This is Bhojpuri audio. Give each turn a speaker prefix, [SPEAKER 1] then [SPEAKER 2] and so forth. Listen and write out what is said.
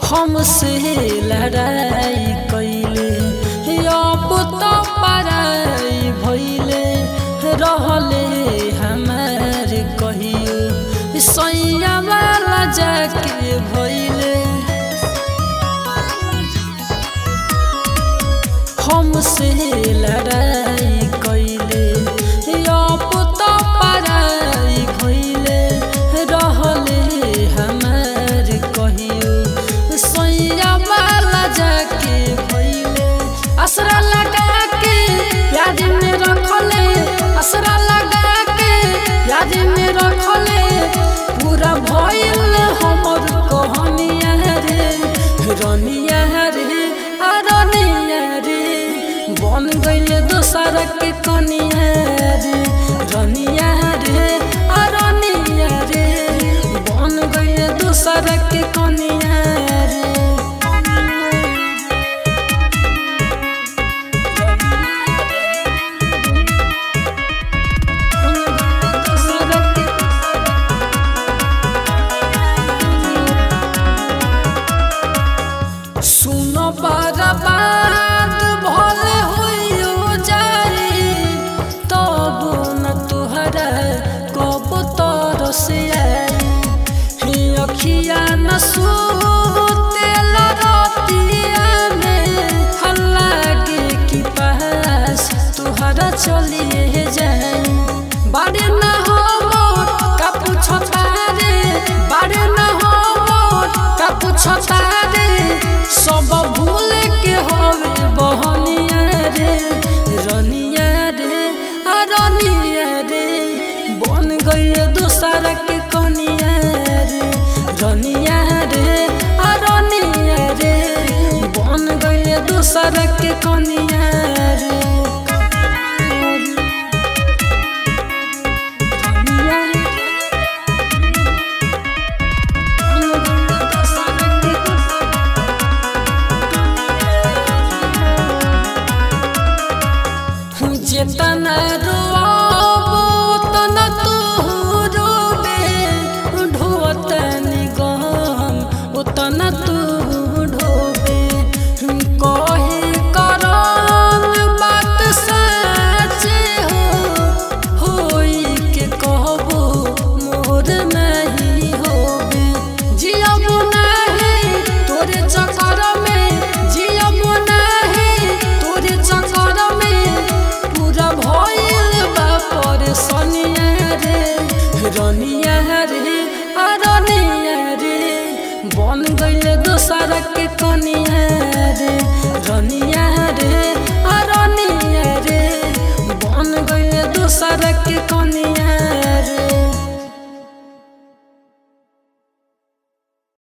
[SPEAKER 1] हमसे लड़ाई कैले अब तो पराई भैले रहले हमार कहियो सैया वाला जाके भैले हमसे लड़ाई कैले अब तो पराई भैले रहले हमार कहियो सैया वाला जाके भैले असरा लगा के याद में रखले असरा लगा के याद में रखले पूरा भइल हमर कहानिया रे रनिया रे आ रनिया रे बन गइले दोसर के कनिया रे रनिया रे आ रनिया रे बन गइले दोसर के कनिया रे सुनो बर्बाद भले होइयो जाई तब न तुहरा कब तरस आई ही अखिया न सुतेल रतिया में हल्ला के की पास तुहरा चलिए जाई बारे न हो मोर का पूछता रे बारे न हो मोर का पूछता रे सब भूल के होवे बहनिया रे रनिया रे आ रनिया रे बन गइले दोसर के कनिया रे रनिया रे आ रनिया रे बन गइले दोसर के कनिया